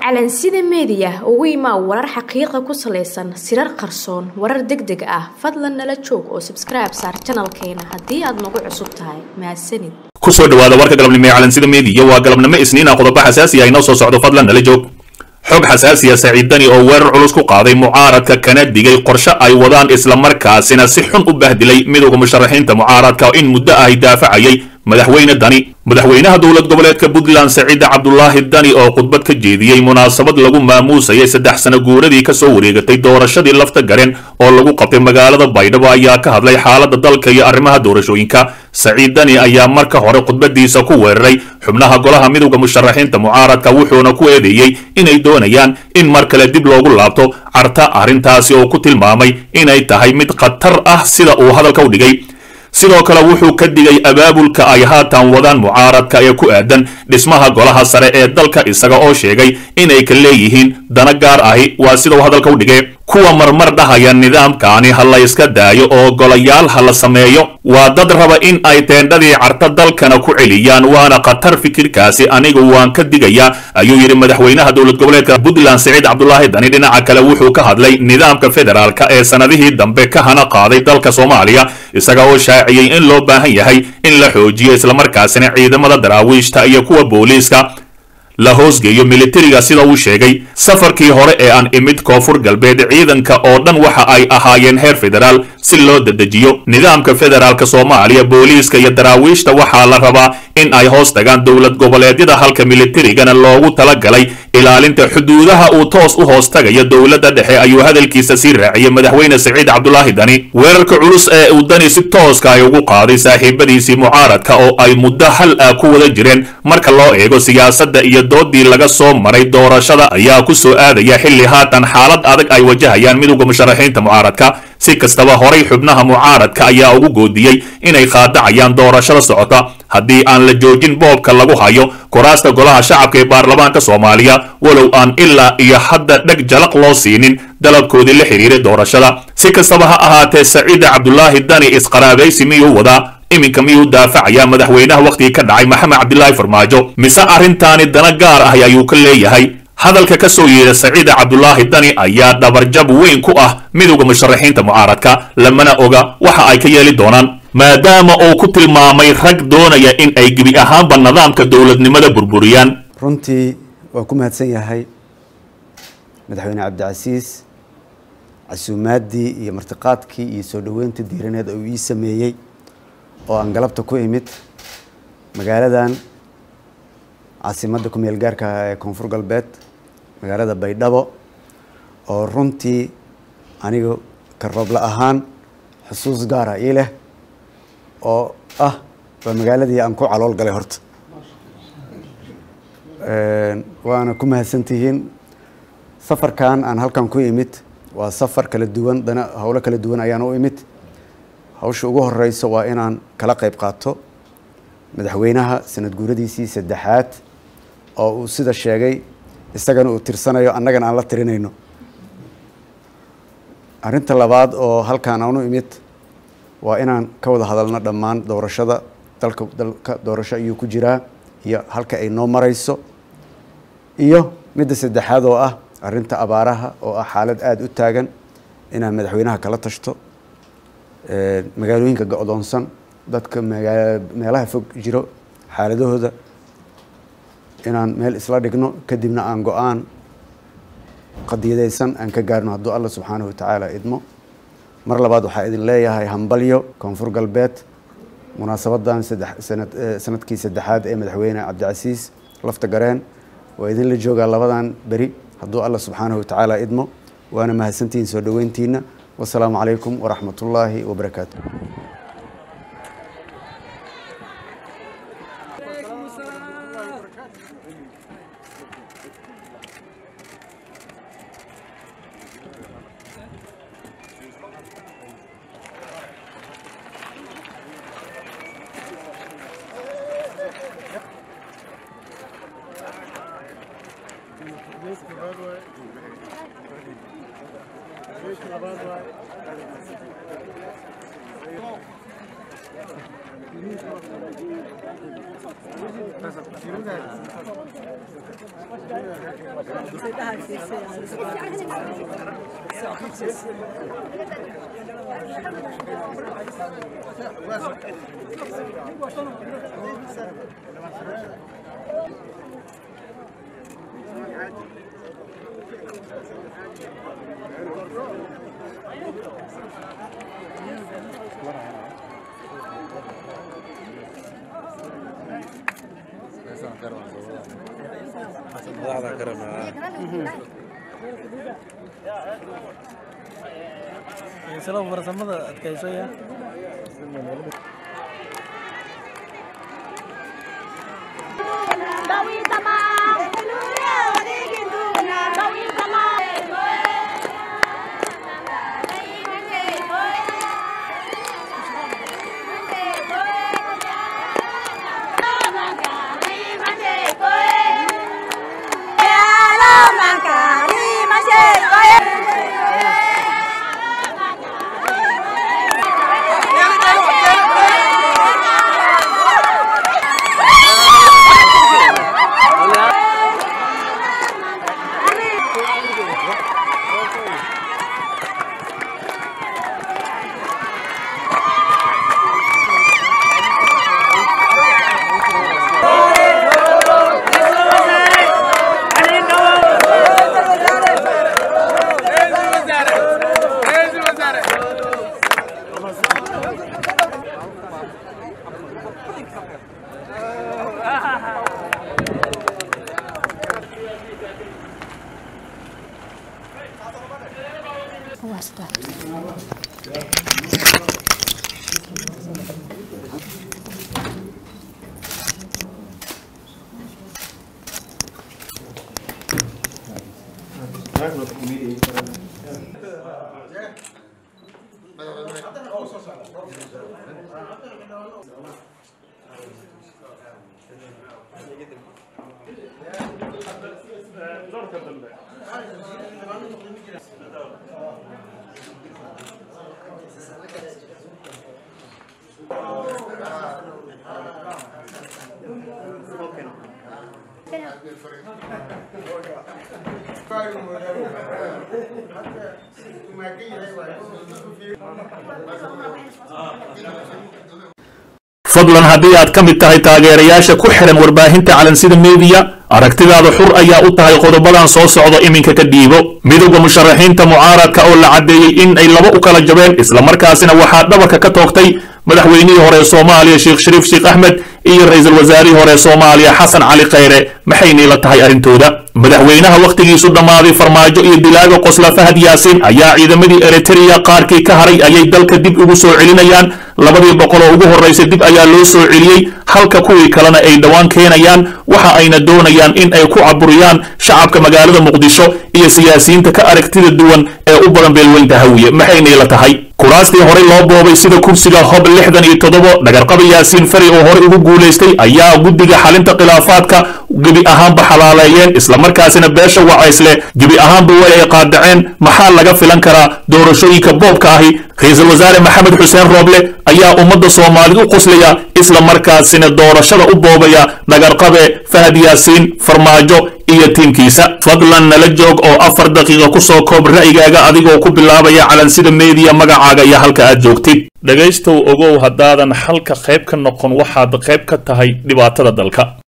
calansida meediya ugu imaa warar xaqiiqa ku salaysan sirar qarsoon warar deg deg ah fadlan nala joog oo sabskribe saar janalkeena haddii aad nagu cusub tahay mahadsanid kusoo dhawaada warka galabnimo ee calansida meediya waa galabnimo isniina qodobo xasaasi ah inoo soo socdo fadlan nala joog xog xasaasiya saciid dani oo weerar culus ku qaaday mucaaradka kana digay qorshe ay wadaan islamarkaasina si xun u bahdilay midowda musharaxiinta mucaaradka in muddo ahy daafacayay madaxweyne dani madaxweynaha dowlad goboleedka puntland saciid cabdulaahi dani oo khudbad ka jeediyey munaasabad lagu maamuusayay saddex sano guuradii kasoo wareegatay doorashadii lafta garen oo lagu qabtay magaalada baydhabo ayaa ka hadlay xaaladda dalka iyo arrimaha doorashooyinka saciid dani ayaa marka hore khudbadiisa ku weeraray xubnaha golaha midowda musharaxiinta mucaaradka wuxuuna ku eedeeyey inay doonayaan in mar kale dib loogu laabto carta arrintaasi oo ku tilmaamay inay tahay mid khatar ah sida uu hadalka u dhigay sidoo kale wuxuu ka digay abaabulka ay haatan wadaan mucaaradka ee ku aadan dhismaha golaha sare ee dalka isaga oo sheegay inay ka leeyihiin dana gaar ahi waa sida uu hadalka u dhigay kuwa marmar dhahaya nidaamkaani ha la yska daayo oo golayaal ha la sameeyo waa dad raba in ay teendhadii carta dalkana ku celiyaan waana khatar fikirkaasi anigu waan ka digayaa ayuu yidhi madaxweynaha dowlad goboleedka puntland saciid cabdulaahi dani dhinaca kale wuxuu ka hadlay nidaamka federaalka ee sanadihii dambe ka hana qaaday dalka soomaaliya isaga oo shaaciyey in loo baahan yahay in la xoojiyo islamarkaasina ciidamada daraawiishta iyo kuwa booliiska la hoosgeeyo militariga sida uu sheegay safarkii hore ee aan imid koonfur galbeed ciidanka oo dhan waxa ay ahaayeen heer federaal si loo dedejiyo nidaamka federaalka soomaaliya booliiska iyo daraawiishta waxaa la rabaa in ay hoos tagaan dowlad goboleedyada halka militarigana loogu talagalay ilaalinta xuduudaha uu toos u hoos tagayo dowladda dhexe ayuu hadalkiisa sii raaciyey madaxweyne saciid cabdulaahi dani weerarka culus ee uu dani si tooska ay ugu qaaday saaxiibadiisii mucaaradka oo ay muddo hal ah ku wada jireen marka loo eego siyaasadda iyo doodii laga soo maray doorashada ayaa ku soo aadaya xilli haatan xaalad adag ay wajahayaan midowda musharaxiinta mucaaradka si kastaba horay xubnaha mucaaradka ayaa ugu goodiyey inay qaadacayaan doorashada socota haddii aan la joojin boobka lagu hayo kuraasta golaha shacabka ee baarlamaanka soomaaliya walow aan ilaa iyo hadda dheg jalaq loo siinin dalabkoodii la xidhiiray doorashada si kastaba ha ahaatee saciida cabdulaahi dani isqaraabaysi miyuu wadaa iminka miyuu daafacayaa madaxweynaha wakhtigii ka dhacay maxamed cabdilaahi farmaajo mise arrintaani dana gaar ah ayuu ka leeyahay hadalka ka soo yeedha saciida cabdulaahi dani ayaa dhabarjab weyn ku ah midowda musharaxiinta mucaaradka lamana oga waxa ay ka yeeli doonaan maadaama uu ku tilmaamay rag doonaya in ay gebi ahaanba nidaamka dowladnimada burburiyaan runtii waa ku mahadsan yahay madaxweyne cabdicasiis casuumaaddii iyo martiqaadkii iyo soo dhoweyntii diiraneed uu ii sameeyey oo aan galabta ku imid magaaladan caasimadda ku meel gaarka ah ee koonfur galbeed magaalada baydhabo oo runtii aniga ka roobla ahaan xusuus gaara ii leh oo ah waa magaaladii aan ku calool galay horta waana ku mahadsantihiin safarkan aan halkan ku imid waa safar kala duwan dana howlo kala duwan ayaan u imid hawsha ugu horeyso waa inaan kala qeyb qaato madaxweynaha sanad guuradiisii saddexaad oo uu sida sheegay isagana uu tirsanayo annagana aan la tirinayno arrinta labaad oo halkaan aan u imid waa inaan ka wada hadalno dhammaan doorashada dalka dalka doorasho ayuu ku jiraa iyo halka ay noo mareyso iyo midda saddexaad oo ah arrinta abaaraha oo ah xaalad aada u taagan inaan madaxweynaha kala tashto magaalooyinka go-doonsan dadka magaa meelaha fog jiro xaaladahooda inaan meel isla dhigno kadibna aan go-aan qadiyadaysan aan ka gaarno hadduu alla subxaanahu watacaala idmo mar labaad waxaa idin leeyahay hambalyo koonfur galbeed munaasabadan saddex sanad sanadkii saddexaad ee madaxweyne cabdicasiis lafta gareen waa idinla joogaa labadan beri hadduu alla subxaanahu watacaala idmo waana mahadsantihiin soo dhoweyntiina wasalaamu calaykum waraxmat ullaahi wabarakaatu salo farsamada adkaysaya fadlan haddii aad ka mid tahay taageerayaasha ku xihan warbaahinta calansida meediya aragtidaada xur ayaa u tahay qodobadan soo socda iminka ka dhiibo midowda musharaxiinta mucaaradka oo la caddeeyey in ay laba u kala jabeen islamarkaasina waxaa dhabarka ka toogtay madaxweynihii hore soomaaliya sheekh shariif sheekh axmed iyo ra-iisul wasaarihii hore soomaaliya xasan cali khayre maxaynay la tahay arrintooda madaxweynaha wakhtigiisu dhammaaday farmaajo iyo dilaaga qosla fahad yaasiin ayaa ciidamadii eritreya qaarkii ka haray ayay dalka dib ugu soo celinayaan labadii boqol oo ugu horraysay dib ayaa loo soo celiyey halka kuwii kalena ay dhowaan keenayaan waxa ayna doonayaan in ay ku caburiyaan shacabka magaalada muqdisho iyo siyaasiyiinta ka aragtida duwan ee u badan beelweynta hawiye maxaynay la tahay kuraastii horey loo boobay sida kursiga hob lixdan iyo toddobo dhagarqaba yaasiin fari oo horey ugu guulaystay ayaa guddiga xalinta khilaafaadka gebi ahaanba xalaaleeyeen islamarkaasina beesha wacaysle gebi ahaanba way ay qaadaceen maxaa laga filan karaa doorashooyinka boobka ahi ra-iisul wasaare maxamed xuseen rooble ayaa ummadda soomaalid u qoslaya islamarkaasina doorashada u boobaya dhagarqabe fahad yaasiin farmaajo iyo tiimkiisa fadlan nala joog oo afar daqiiqa ku soo koob ra'yigaaga adigoo ku bilaabaya calansida meediya magacaaga iyo halka aad joogtid dhegaystow ogow haddaadan xalka qayb ka noqon waxaad qayb ka tahay dhibaatada dalka